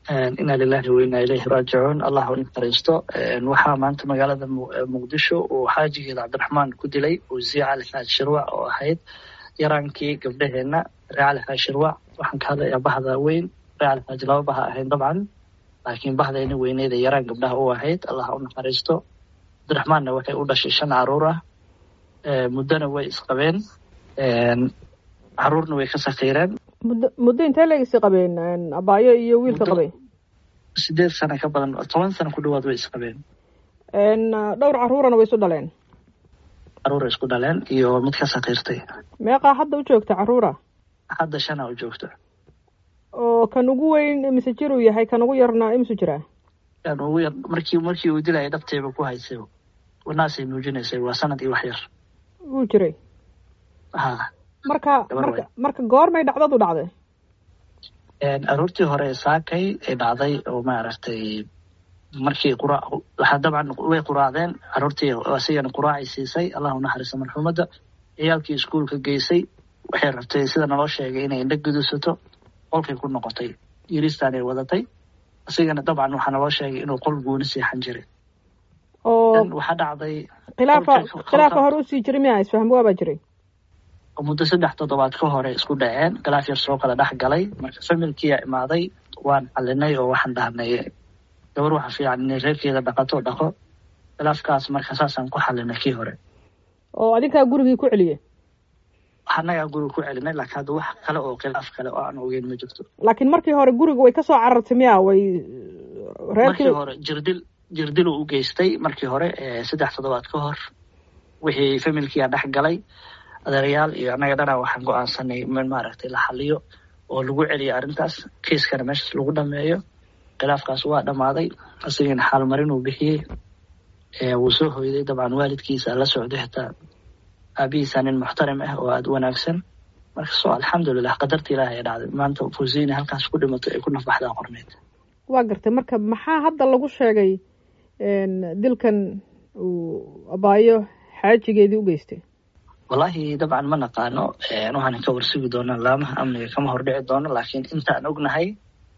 inaa lilahi wa inaa ilayhi raajicuun allah u naxariisto waxaa maanta magaalada muqdisho uu xaajigeeda cabdiraxmaan ku dilay wasiir cali xaaj shirwac oo ahayd yaraankii gabdhaheenna ree cali xaaj shirwac waxaan ka hadlayaa bahda weyn ree cali xaaj laba baha ahayn dabcan laakiin bahdeena weyneeda yaraan gabdhaha u ahayd allah u naxariisto cabdiraxmaanna waxay u dhashay shan caruur ah muddona way isqabeen caruurna way ka sakiireen muddo muddo intee leegisi qabeen abaayo iyo wiilka qabay sideed sano ka badan toban sano ku dhawaad way isqabeen dhowr caruurana way isu dhaleen caruura isku dhaleen iyo mid ka sakiirtay meeqaa hadda u joogta caruura hadda shana u joogto oo kan ugu weyn imise jir uu yahay kan ugu yarna imisu jiraa kan ugu yar markii markii uu dilaya dhabteeba ku haysay wanaasay muujinaysay waa sanad iyo wax yar wuu jiray ha marka marka marka goormay dhacdadu dhacday aroortii hore saakay ay dhacday oo maaragtay markii qura waxaa dabcan way quraacdeen aroortii asigana quraacay siisay allah u naxariiso marxuumadda ciyaalkii iskuolka geysay waxay rabtay sida naloo sheegay inay indha gudusato qolkay ku noqotay yiristaanay wadatay asigana dabcan waxaa naloo sheegay inuu qol gooni seexan jiray oo waxaa dhacday khilaafa khilaafa hore usii jiray miya isfahm waabaa jiray muddo saddex toddobaad ka hore isku dhaceen khilaaf yar soo kala dhex galay marka familkiyaa imaaday waan xalinay oo waxaan dhahnay gabar waxa fiican inay reerkeeda dhaqato dhaqo khilaafkaas marka saasaan ku xalinay kii hore oo adinkaa gurigii ku celiye annagaa guriga ku celinay laakiin hadda wax kale oo khilaaf kale oo aan ogeyn ma jirto laakiin markii hore guriga way kasoo carartay miya way markii hore jirdil jirdil uu u geystay markii hore saddex toddobaad ka hor wixii familkiyaa dhex galay adeerayaal iyo annaga dhanaa waxaan go-aansanay in maaragtay la xaliyo oo lagu celiyo arrintaas kiiskana meeshaas lagu dhameeyo khilaafkaas waa dhammaaday asigana xaalmarin uu bixiyey wuu soo hoyday dabcan waalidkiisa la socday xitaa aabihiisa nin muxtarim ah oo aada u wanaagsan marka so alxamdulilah qadarta ilaahay ee dhacday maanta fusini halkaas ku dhimato ay ku nafbaxdaa qorneed waa gartay marka maxaa hadda lagu sheegay dilkan uu abaayo xaajigeedii u geystay wallaahi dabcan ma naqaano waxaan ka warsugi doonaa laamaha amniga kama hordhici doono laakiin intaan ognahay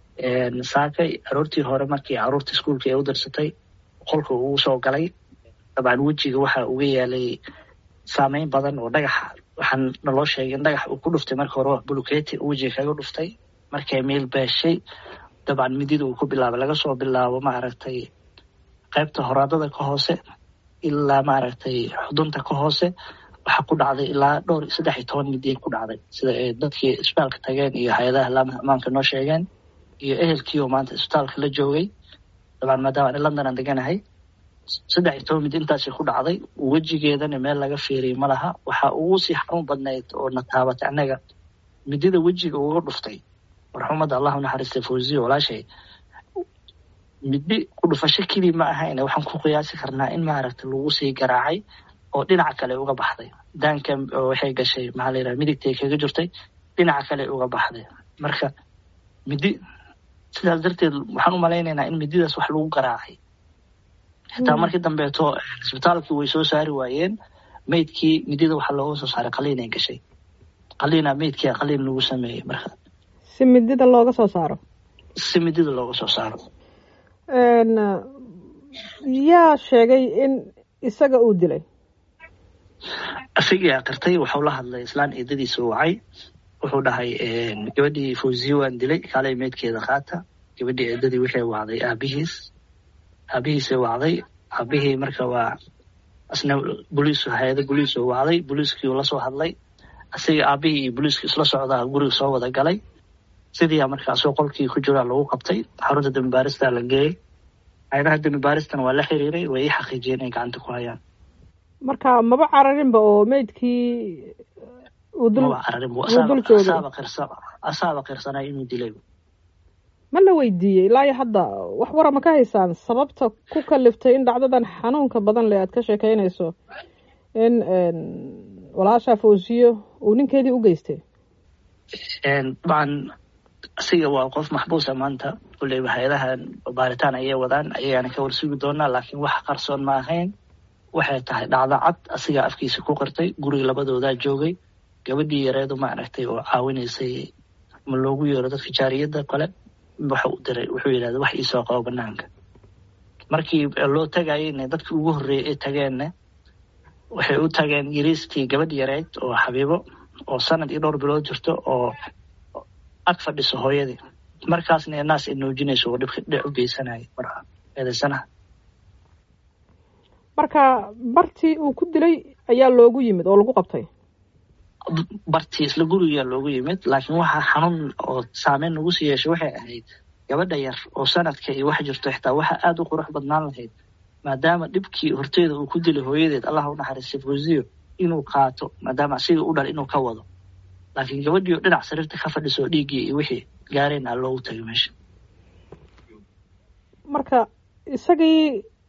saakay aroortii hore markii caruurta iskuolka ee u dirsatay qolka uu soo galay dabcan wejiga waxa uga yaalay saameyn badan oo dhagaxa waxaan naloo sheegay in dhagax uu ku dhuftay marka hore buluketi wejiga kaga dhuftay markay meel beeshay dabcan midida uu ku bilaabay laga soo bilaabo maaragtay qaybta horaadada ka hoose ilaa maaragtay xudunta ka hoose waxaa ku dhacday ilaa dhowr saddex iyo toban midiya ku dhacday sida ay dadkii isbitaalka tageen iyo hay-adaha laamaha amaanka noo sheegeen iyo ehelkii oo maanta isbitaalka la joogay dabcan maadaama ani london aan deganahay saddex iyo toban midi intaasay ku dhacday wejigeedana meel laga fiiriyay ma laha waxa ugu sii xanuun badnayd oo na taabatay annaga midida wejiga uga dhuftay marxuumadda allahu naxariistay fawziya walaashay midi ku dhufasho kelii ma ahayne waxaan ku qiyaasi karnaa in maaragta lagu sii garaacay oo dhinaca kale uga baxday daanka waxay gashay maxaa la yidhaha midigtay kaga jirtay dhinaca kale uga baxday marka midi sidaas darteed waxaan u malaynaynaa in mididaas wax lagu garaacay xitaa markii dambeeto isbitaalkii way soo saari waayeen meydkii midida waxaa looga soo saaray qaliinay gashay qaliina meydkia qaliin lagu sameeyey marka si midida looga soo saaro si midida looga soo saaro yaa sheegay in isaga uu dilay isagii aqirtay wuxuu la hadlay islaan eedadiisa wacay wuxuu dhahay gabadhii fawziye waan dilay kaalay meydkeeda qaata gabadhii eedadii waxay wacday aabihiis aabihiisay wacday aabihii marka waa asna boliis hay-ada boliis oo wacday boliiskii uu lasoo hadlay isaga aabihii iyo boliiskii isla socdaa guriga soo wada galay sidiia marka asoo qolkii ku jiraa lagu qabtay xarunta dambi baaristaa la geeyey hay-adaha dambi baaristana waa la xiriiray way ii xaqiijiyeen inay gacanta ku hayaan marka maba cararinba oo meydkii uu dul maba cararin uu dul joogay asaaba qirsa asaaba qirsanaa inuu dilay ma la weydiiyey ilaa iyo hadda wax wara ma ka haysaan sababta ku kaliftay in dhacdadan xanuunka badan leh aad ka sheekeynayso in walaashaa fawsiyo uu ninkeedii u geystay dabcan asiga waa qof maxbuusa maanta kulleyba hay-adahan baaritaan ayay wadaan ayagaana ka warsugi doonaa laakiin wax qarsoon ma ahayn waxay tahay dhacdo cad asigaa afkiisa ku qirtay guriga labadoodaa joogay gabadhii yareedu ma aragtay oo caawinaysay ma loogu yeero dadka jaariyadda kale waxa u diray wuxuu yidhahda wax iisoo qabo banaanka markii loo tagayeyne dadkii ugu horreeyey ay tageenna waxay u tageen yariiskii gabadh yareyd oo xabiibo oo sanad iyo dhowr bilood jirto oo ag fadhiso hooyadii markaasna naas ay nuujinayso oo dhibka dhic u geysanayay marka eedaysanaha marka bartii uu ku dilay ayaa loogu yimid oo lagu qabtay bartii isla gurigaa loogu yimid laakiin waxaa xanuun oo saameyn nagu sii yeeshay waxay ahayd gabadha yar oo sanadka iyo wax jirto xitaa waxaa aada u qurux badnaan lahayd maadaama dhibkii horteeda uu ku dilay hooyadeed allah u naxariistay fawziyo inuu qaato maadaama asiga u dhal inuu ka wado laakiin gabadhii oo dhinac sariirta ka fadhiso oo dhiiggii iyo wixii gaareen aa loogu tagay meesha marka isagii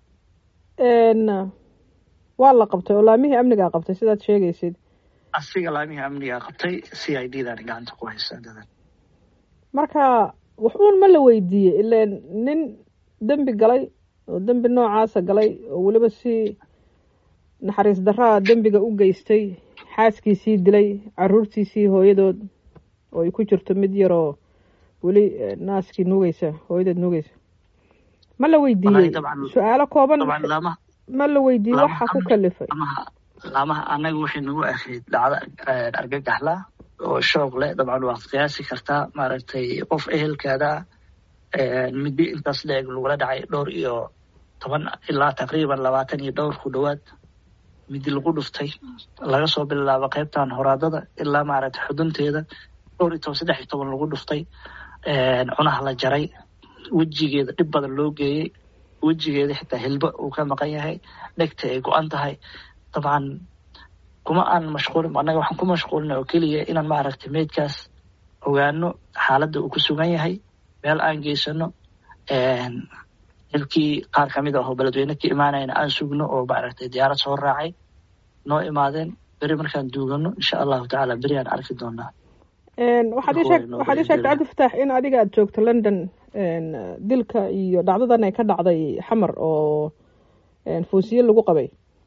waa la qabtay oo laamihii amnigaa qabtay sidaad sheegaysid asiga laamihii amnigaa qabtay c i d daan gacanta ku haysa dadan marka waxuun ma la weydiiyey ileen nin dembi galay oo dembi noocaasa galay oo weliba si naxariis daraa dembiga u geystay xaaskiisii dilay caruurtiisii hooyadood oo ay ku jirto mid yaroo weli naaskii nuugeysa hooyadeed nuugeysa ma la weydiiyey su-aalo kooban ma la weydiiyey waxa ku kalifay laamaha anaga waxay nagu ahayd dhacdo argagaxla oo shoog leh dabcan waad qiyaasi kartaa maaragtay qof ehelkaada midi intaas la-eg lagula dhacay dhowr iyo toban ilaa taqriiban labaatan iyo dhowr ku dhowaad midi lagu dhuftay laga soo bilaabo qaybtan horaadada ilaa maaragtay xudunteeda dhowr iyo toban saddex iyo toban lagu dhuftay cunaha la jaray wejigeeda dhib badan loo geeyey wejigeeda xitaa hilbo uu ka maqan yahay dhegta ay go-an tahay dabcan kuma aan mashquulin annaga waxaan ku mashquulina oo keliya inaan maaragtay meydkaas ogaano xaaladda uu ku sugan yahay meel aan geysano xilkii qaar kamid ah oo beledweyne ka imaanayna aan sugno oo maaragtay diyaarad soo raacay noo imaadeen beri markaan duugano insha allahu tacaala beri aan arki doonaa waxaad ii sheegtay cabdifataax in adiga aada joogto london dilka iyo dhacdadan ay ka dhacday xamar oo fuusiye lagu qabay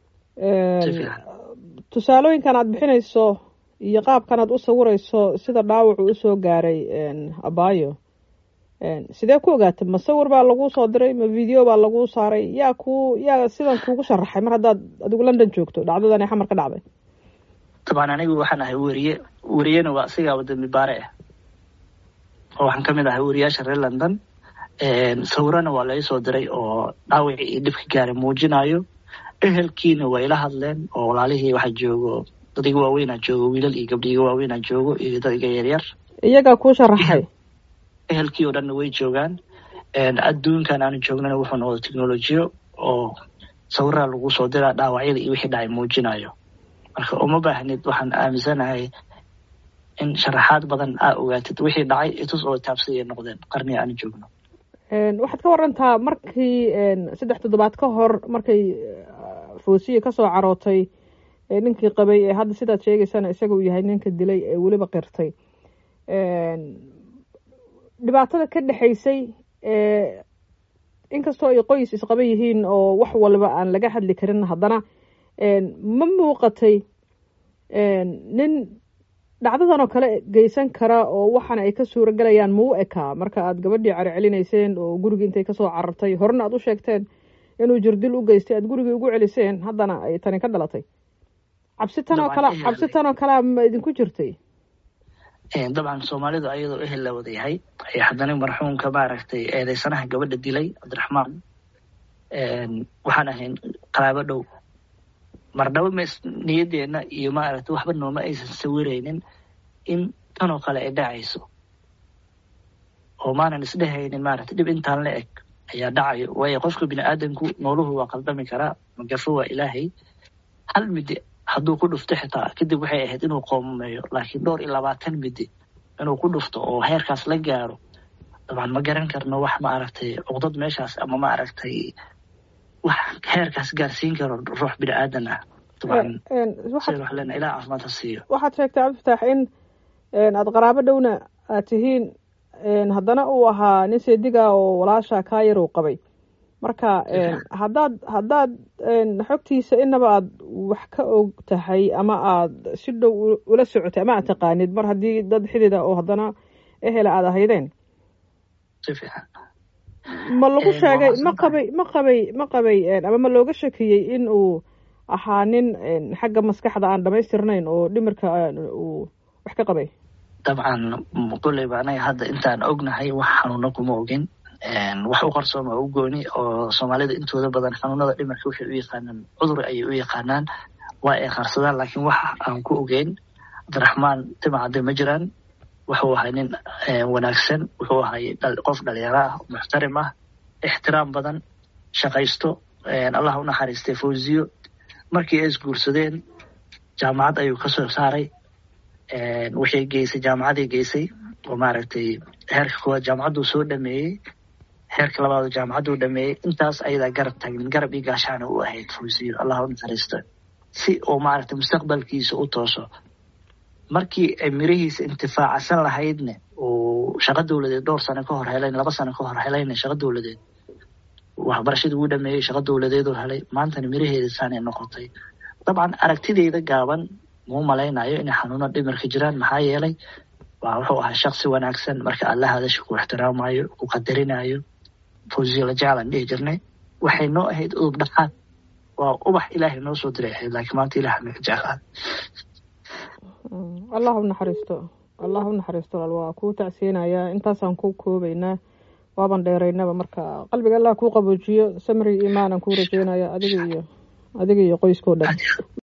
tusaalooyinkan aad bixinayso iyo qaabkan aad u sawirayso sida dhaawacu usoo gaaray abaayo sidee ku ogaatay ma sawir baa laguu soo diray ma video baa laguu saaray yaa ku yaa sidan kuugu sharaxay mar haddaad adigu london joogto dhacdadan ee xamar ka dhacday dabcan anigu waxaan ahay weriye weriyena waa asigaaba dambi baare ah oo waxaan kamid ahay weriyaasha reer london sawirana waa lai soo diray oo dhaawacii iyo dhibka gaaray muujinayo ehelkiina waa ila hadleen oo walaalihii waxaa joogo dad iga waaweynaa joogo wiilal iyo gabdhi iga waaweynaa joogo iyo dad iga yaryar iyagaa kuu sharaxay ehelkii oo dhanna way joogaan adduunkan aanu joognana wuxuu noqdo technolojiyo oo sawiraa lagu soo diraa dhaawacyada iyo wixii dhacay muujinayo marka uma baahnid waxaan aaminsanahay in sharaxaad badan aa ogaatid wixii dhacay itus oo taabsayay noqdeen qarniga aanu joogno waxaad ka warantaa markii saddex toddobaad ka hor markay foosiya kasoo carootay ninkii qabay ee hadda sidaad sheegaysana isaga uu yahay ninka dilay ee weliba qirtay dhibaatada ka dhexaysay inkastoo ay qoys isqaba yihiin oo wax walba aan laga hadli karin haddana ma muuqatay nin dhacdadan oo kale geysan kara oo waxaana ay ka suura galayaan ma u ekaa marka aad gabadhii cari celinayseen oo gurigii intay kasoo carartay horena aad u sheegteen inuu jirdil u geystay aad gurigii ugu celiseen haddana ay tani ka dhalatay cabsi tan oo kale cabsi tan oo kalea ma idinku jirtay dabcan soomaalidu ayadoo ehel la wada yahay ayaa haddana marxuumka maaragtay eedeysanaha gabadha dilay cabdiraxmaan waxaan ahayn qaraabo dhow marnaba ma niyadeenna iyo maaragtay waxba nooma aysan sawiraynin in tanoo kale ay dhacayso oo maanan isdhehaynin maaragtay dhib intaan la eg ayaa dhacayo waayo qofka bini aadamku nooluhu waa qaldami karaa magafo waa ilaahay hal midi hadduu ku dhufto xitaa kadib waxay ahayd inuu qoomameeyo laakiin dhowr iyo labaatan midi inuu ku dhufto oo heerkaas la gaaro dabcan ma garan karno wax maaragtay cuqdad meeshaas ama maaragtay wax heerkaas gaarsiin karo ruux bini aadan ah dabcan sida wax lena ilaah caafimaad ha siiyo waxaad sheegtay cabdifataax in aada qaraabo dhowna aad tihiin haddana uu ahaa nin seediga oo walaasha kaayar uu qabay marka haddaad haddaad xogtiisa inaba aada wax ka og tahay ama aada si dhow ula socotay ama aad taqaanid mar haddii dad xidida oo haddana ehela aada ahaydeen si fiican ma lagu sheegay ma qabay ma qabay ma qabay ama ma looga shakiyey in uu ahaa nin xagga maskaxda aan dhamaystirnayn oo dhimirka uu wax ka qabay dabcan kulleyba anaga hadda intaan ognahay wax xanuuna kuma ogin wax u qarsooma u gooni oo soomaalida intooda badan xanuunada dhimirka waxay u yaqaanaan cudur ayay u yaqaanaan waa ay qarsadaan laakiin wax aan ku ogeyn cabdiraxmaan timacade ma jiraan wuxuu ahay nin wanaagsan wuxuu ahay qof dhalinyaro ah muxtarim ah ixtiraam badan shaqaysto allah u naxariistay fawziyo markii ay isguursadeen jaamacad ayuu kasoo saaray waxay geysay jaamacaday geysay oo maaragtay heerka koowaad jaamacadduu soo dhameeyey heerka labaad jaamacadduu dhameeyey intaas ayadaa garab taagnin garab iyo gaashaana u ahayd fawziyo allah u naxariisto si uu maaragtay mustaqbalkiisa u tooso markii ay mirihiisa intifaacsan lahaydne uu shaqo dowladeed dhowr sano ka hor helayn laba sano ka hor helayna shaqo dowladeed waxbarashadii uu dhameeyey shaqo dowladeeduu helay maantana miraheeda saanay noqotay dabcan aragtideyda gaaban muu malaynayo inay xanuuno dhimirka jiraan maxaa yeelay waa wuxuu ahaa shaksi wanaagsan marka alla hadasha ku ixtiraamayo ku qadarinayo fawziyo la jeclaan dhihi jirnay waxay noo ahayd udub dhaqaad waa ubax ilaahay noo soo diray ahayd laakiin maanta ilaah naga jeclaan allah u naxariisto allah u naxariisto walaal waa kuu tacsiyeynayaa intaasaan ku koobaynaa waaban dheeraynaba marka qalbiga allah kuu qaboojiyo samri iimaanan kuu rajeynaya adiga iyo adiga iyo qoyskao dhan